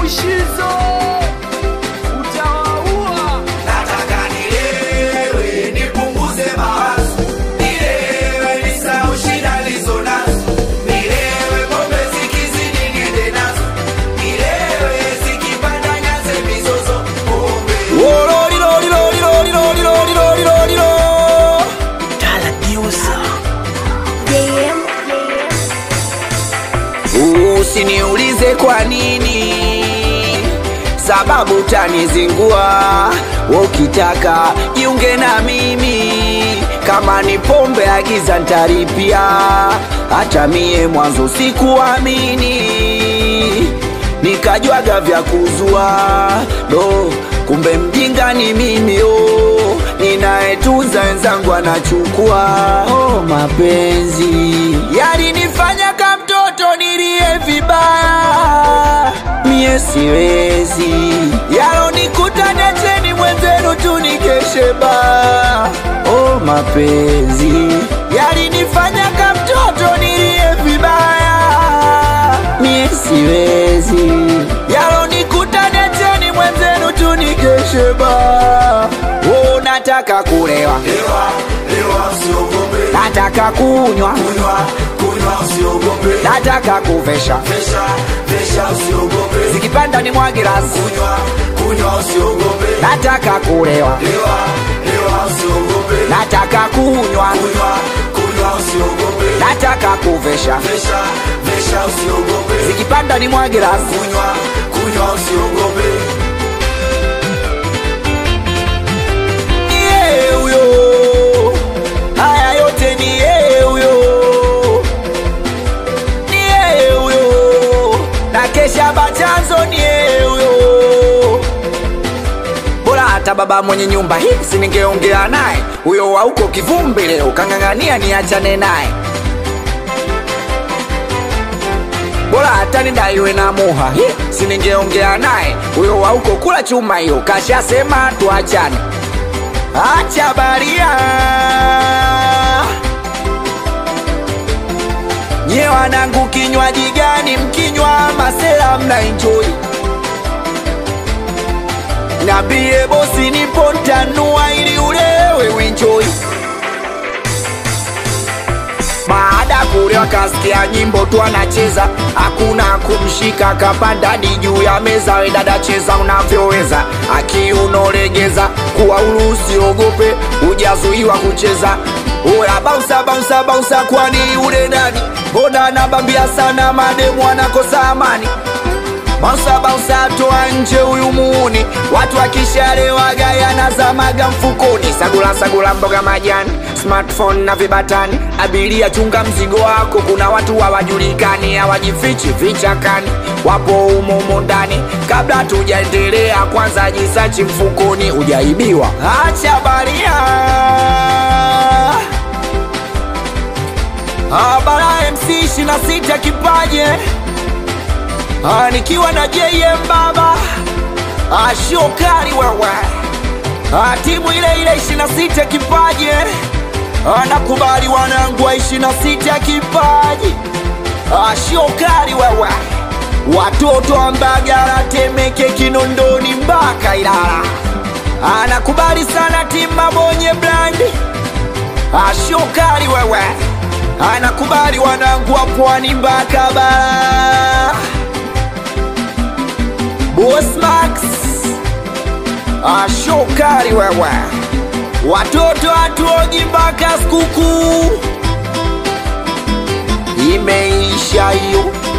Mushizo utawaua. Nataka nilewe nipunguze mawazo, nilewe nisahau shida nilizo nazo, nilewe pombe zikizidi niende nazo, nilewe zikipanda nyanze mizozo, pombe Usiniulize kwa nini, sababu tanizingua. Ukitaka jiunge na mimi, kama ni pombe agiza ntaripia. Hata mie mwanzo sikuamini, nikajwaga vya kuzua do, kumbe mjinga ni mimi oh, ninayetunza wenzangu anachukua. Oh, mapenzi yalinifanya kama mtoto nilie vibaya, mie siwezi yalonikuta, niacheni mwenzenu tu nikeshe baa. Oh, mapenzi yalinifanya kama mtoto nilie vibaya, mie siwezi yalonikuta, niacheni mwenzenu tu nikeshe baa. Oh, nataka kulewa, Lewa, lewa usiogope, nataka kunywa, kunywa, kunywa usiogope, nataka kuvesha vesha, vesha usiogope, zikipanda ni mwagirasi, kunywa, kunywa usiogope, nataka kulewa, lewa, lewa usiogope, nataka kunywa, kunywa, kunywa usiogope, nataka kuvesha vesha, vesha usiogope, zikipanda ni mwagirasi. kunywa, kunywa usiogope. Ni yeye huyo, haya yote ni yeye huyo, ni yeye huyo, na kesha bachanzo ni yeye huyo. Bora hata baba mwenye nyumba hii siningeongea naye, huyo wa huko kivumbi leo kang'ang'ania niachane naye. bora hata nidaiwe na muha hi, siningeongea naye huyo wa huko kula chuma hiyo kashasema tuachane acha baria nye wanangu kinywaji gani mkinywa masela mna enjoy nambie bosi nipo ntanua ili ulewe uenjoy baada kule wakasikia nyimbo tu anacheza, hakuna kumshika, kapanda hadi juu ya meza. We dada, cheza unavyoweza, akiunolegeza kuwa huru, usiogope, hujazuiwa kucheza. Oya bausa bausa bausa, kwani ule nani? Mbona anabambia sana, mademu anakosa amani Bausa bausa toa nje huyu muuni, watu akishalewa gaya nazamaga mfukoni. Sagula sagula mboga majani, smartphone na vibatani. Abiria chunga mzigo wako, kuna watu hawajulikani, hawajifichi vichakani, wapo humo humo ndani. Kabla tujaendelea, kwanza jisachi mfukoni, ujaibiwa. Acha baria Abara MC 26 kipaje Ah, nikiwa na JM baba ah, shokari wewe ah, timu ile ile 26 kipaje ah, nakubali wanangu wa 26 kipaji ah, shokari wewe watoto wa Mbagala, Temeke, Kinondoni mpaka Ilala ah, nakubali sana timu Mabonye Brandi ah, shokari wewe ah, nakubali wanangu wa Pwani mpaka Bara Boss Max ashokari wewe, watoto hatuogi mpaka sikukuu imeisha hiyo.